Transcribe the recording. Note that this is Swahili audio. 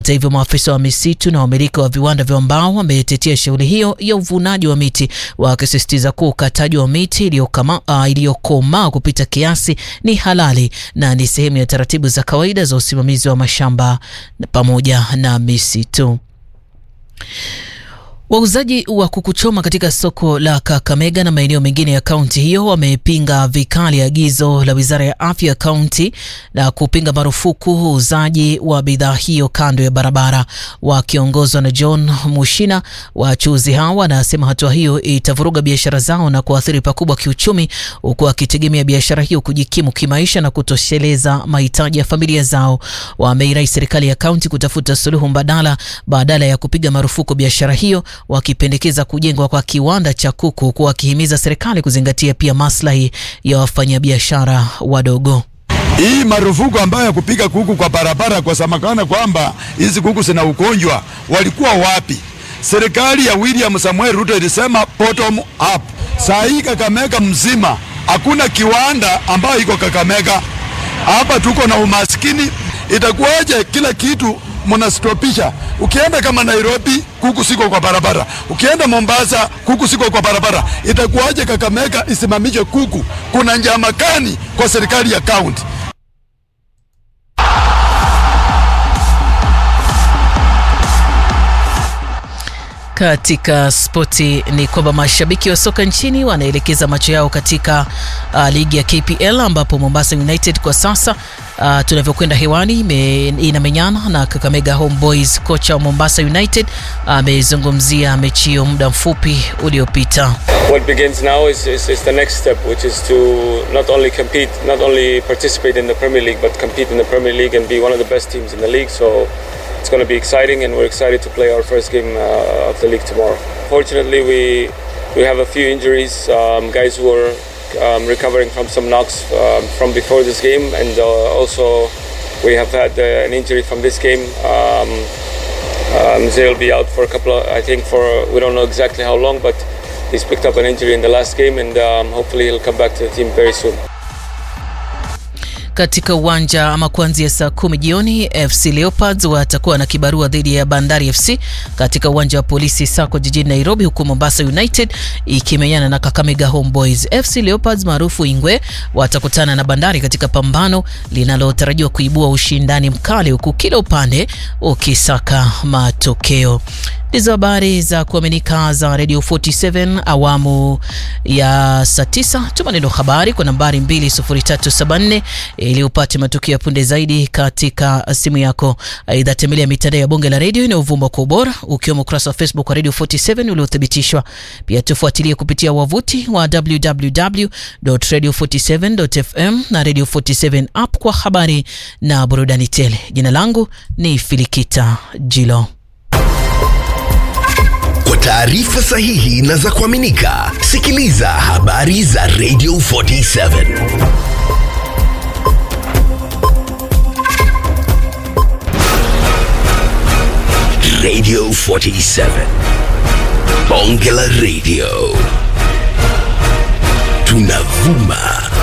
Hata hivyo maafisa wa misitu na wamiliki wa viwanda vya mbao wametetea shughuli hiyo ya uvunaji wa miti, wakisisitiza kuwa ukataji wa miti iliyokomaa uh, kupita kiasi ni halali na ni sehemu ya taratibu za kawaida za usimamizi wa mashamba pamoja na misitu. Wauzaji wa kuku choma katika soko la Kakamega na maeneo mengine ya kaunti hiyo wamepinga vikali agizo la wizara ya afya ya kaunti na kupinga marufuku uuzaji wa bidhaa hiyo kando ya barabara. Wakiongozwa na John Mushina, wachuuzi hao wanasema hatua hiyo itavuruga biashara zao na kuathiri pakubwa kiuchumi, huku wakitegemea biashara hiyo kujikimu kimaisha na kutosheleza mahitaji ya familia zao. Wameirai serikali ya kaunti kutafuta suluhu mbadala badala ya kupiga marufuku biashara hiyo wakipendekeza kujengwa kwa kiwanda cha kuku huku wakihimiza serikali kuzingatia pia maslahi ya wafanyabiashara wadogo. Hii marufuku ambayo ya kupiga kuku kwa barabara, kwa samakana kwamba hizi kuku zina ugonjwa, walikuwa wapi? Serikali ya William Samuel Ruto ilisema bottom up. Saa hii Kakamega mzima hakuna kiwanda ambayo iko Kakamega. Hapa tuko na umaskini, itakuwaje kila kitu mnastopisha. Ukienda kama Nairobi, kuku siko kwa barabara. Ukienda Mombasa, kuku siko kwa barabara. Itakuwaje Kakamega isimamishe kuku? Kuna njama gani kwa serikali ya kaunti? Katika spoti ni kwamba mashabiki wa soka nchini wanaelekeza macho yao katika uh, ligi ya KPL ambapo Mombasa United kwa sasa uh, tunavyokwenda hewani inamenyana na Kakamega Homeboys. Kocha wa Mombasa United amezungumzia uh, mechi hiyo muda mfupi uliopita. What begins now is, is, is the next step which is to not only compete, not only participate in the Premier League but compete in the Premier League and be one of the best teams in the league so it's going to be exciting and we're excited to play our first game uh, of the league tomorrow. Fortunately, we we have a few injuries, um, guys who are um, recovering from some knocks um, from before this game, and uh, also we have had uh, an injury from this game. Um, um, Zay will be out for a couple of, I think for we don't know exactly how long, but he's picked up an injury in the last game, and um, hopefully he'll come back to the team very soon. Katika uwanja ama kuanzia saa kumi jioni FC Leopards watakuwa na kibarua dhidi ya Bandari FC katika uwanja wa polisi Sako jijini Nairobi, huku Mombasa United ikimenyana na Kakamega Homeboys. FC Leopards maarufu Ingwe watakutana na Bandari katika pambano linalotarajiwa kuibua ushindani mkali, huku kila upande ukisaka matokeo. Ndizo habari za kuaminika za Radio 47 awamu ya saa 9. Tuma neno habari kwa nambari 20374 ili upate matukio ya punde zaidi katika simu yako. Aidha, tembelea mitandao ya bonge la redio inayovuma kwa ubora ukiwemo ukurasa wa Facebook wa Radio 47 uliothibitishwa. Pia tufuatilie kupitia wavuti wa www.radio47.fm na Radio 47 app kwa habari na burudani tele. Jina langu ni Filikita Jilo. Kwa taarifa sahihi na za kuaminika, sikiliza habari za Radio 47. Radio 47. Bonge la Radio. Tunavuma